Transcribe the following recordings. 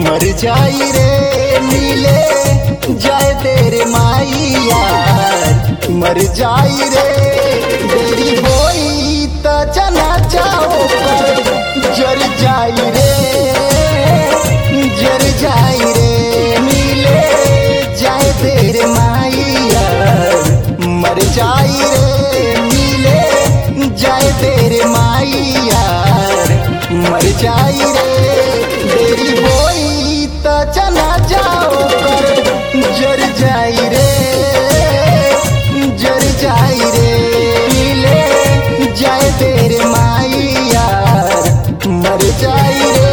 मर जाई रे मिले जाए तेरे माई यार मर जाई रे देरी होई त जना जाओ पर जर जाई रे जर जाई रे मिले जाए तेरे माई यार मर जाई रे मिले जाए तेरे माई यार मर जाई रे देरी होई त चला जाओ कर जर जाई रे जर जाई रे मिले जाए तेरे माई यार मर जाई रे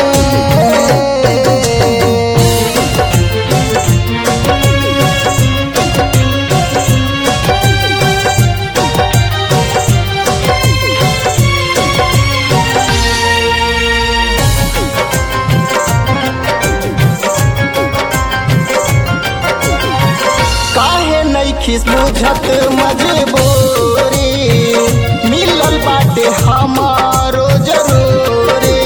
काहे नइखिस बुझत मजबूरी मिलल बाटे हमारो जरूरी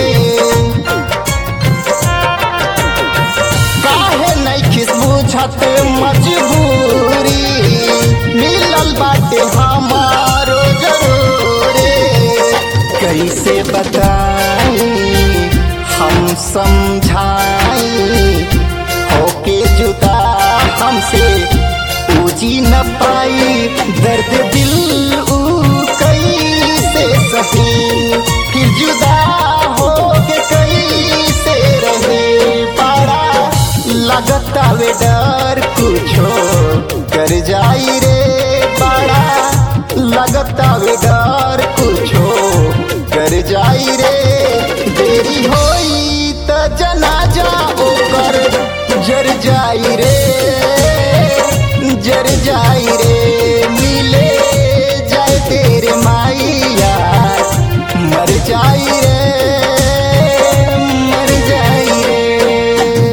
काहे नइखिस बुझत मजबूरी मिलल बाटे हमारो जरूरी कैसे बताई हम समझाई होके जुदा हमसे पूजी न पाई दर्द दिल ऊ कैसे सही फिर जुदा हो के कैसे रहे पारा लगता वे डर कुछो कर जाई रे पारा लगता वे डर कुछो कर जाई रे देरी होई त जना जाओ कर जर जाई रे जर जाई रे मिले जाए तेरे माई यार मर जाई रे मर जाई रे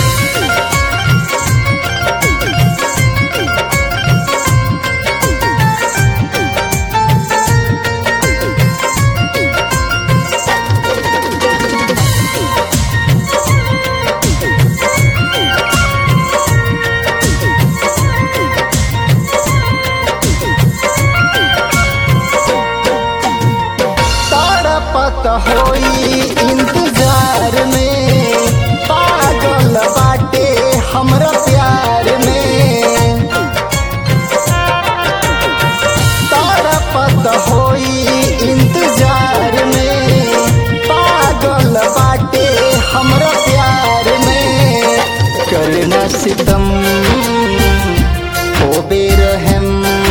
तड़पत होई इंतजार में पागल बाटे हमरा प्यार में तड़पत होई इंतजार में पागल बाटे हमरा प्यार में करना सितम हो बेरहम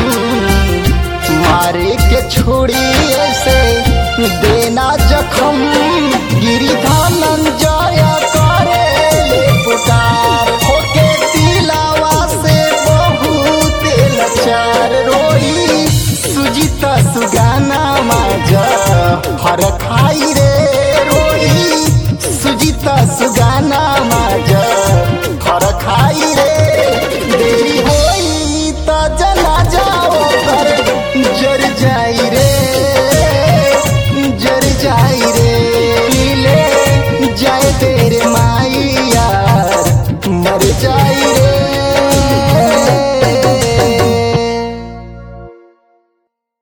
मारे के छोड़ी ऐसे देना जखम गिरिधानन जाया करे ले पुकार होके दिलावा से बहुत लाचार रोई सुजीता सुगाना माजा हर खाई रे रोई सुजीता सुगाना माजा हर खाई रे देरी होई त जना जाओ कर जर जाई रे जर जाई रे मिले जाए तेरे माई यार मर जाए